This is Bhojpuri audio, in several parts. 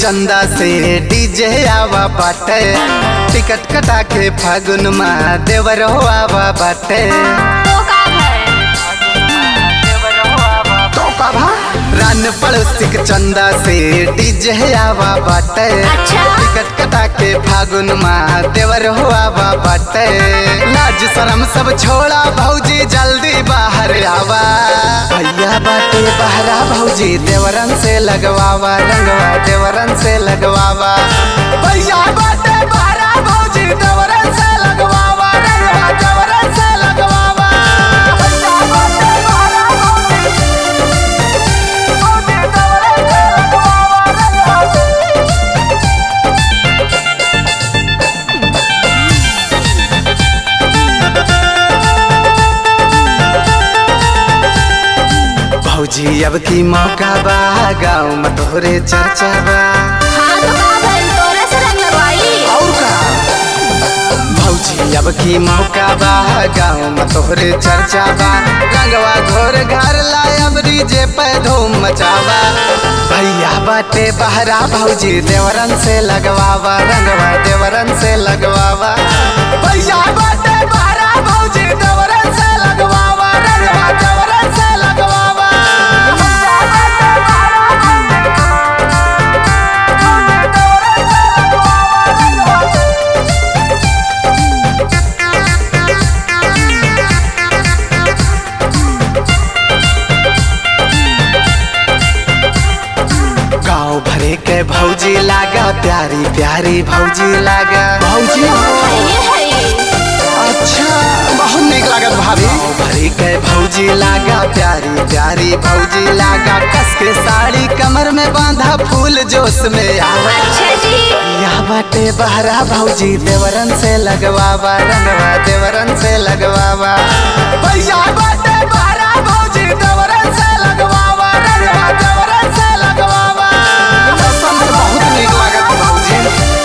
चंदा से डीजे आवा बाटे टिकट कटा के फागुन में देवर हो आवा बाटे तो का है तो का भा रन पड़ोसी के चंदा से डीजे आवा बाटे अच्छा। टिकट कटा के फागुन में देवर हो आवा बाटे लाज शरम सब छोड़ा भौजी जल्दी बाहर आवा भैया बाटे बहरा भौजी देवरन से लगवावा रंगवा देवरन से लगवावा भैया बाटे बहरा भौजी देवरन से लगवावा रंगवा देवरन से लगवावा भैया बाटे बहरा भौजी भौजी अब की मौका बा गाँव में तोहरे चर्चा बा हाँ तो का भइल तोरे से रंग लगवाई और का भौजी अब की मौका बा गाँव में तोहरे चर्चा बा रंगवा घोर घर लायब डीजे पे धूम मचावा भैया बाटे बहरा भौजी देवरन से लगवावा रंगवा देवरन से लगवावा भैया बाटे बहरा भौजी देवरन से लगवावा रंगवा देवरन से लगवावा भैया बाटे बहरा भौजी गाँव भरे के भौजी लागा प्यारी प्यारी भौजी लागा भौजी ये है ये अच्छा बहुत निक लागत भाभी गाँव भरे के भौजी लागा प्यारी प्यारी भौजी लागा कस के साड़ी कमर में बांधा फूल जोश में आवा अच्छा जी या बाटे बहरा भौजी देवरन से लगवावा रंगवा देवरन से लगवावा भैया बाटे बहरा भौजी देवरन से लगवावा रंगवा देवरन से लगवावा कसम से बहुत नीक लागत भौजी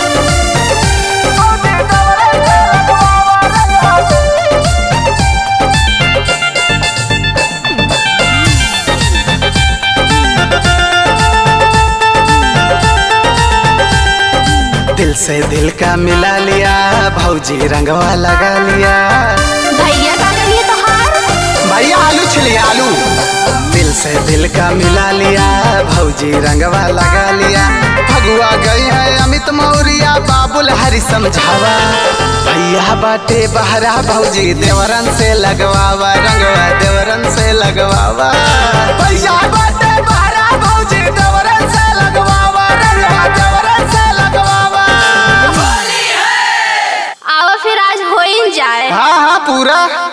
दिल से दिल का मिला लिया भौजी रंगवा लगा लिया भैया का करिए तो हार भैया आलू छिली आलू दिल से दिल का मिला लिया भौजी रंगवा लगा लिया भगुआ गई है अमित मौर्या बाबुल हरि समझावा भैया बाटे बहरा भौजी देवरन से लगवावा रंगवा देवरन से लगवावा भैया बाटे बहरा भौजी देवरन से लगवावा रंगवा देवरन से लगवावा आओ फिर आज हो ही जाए हाँ हाँ पूरा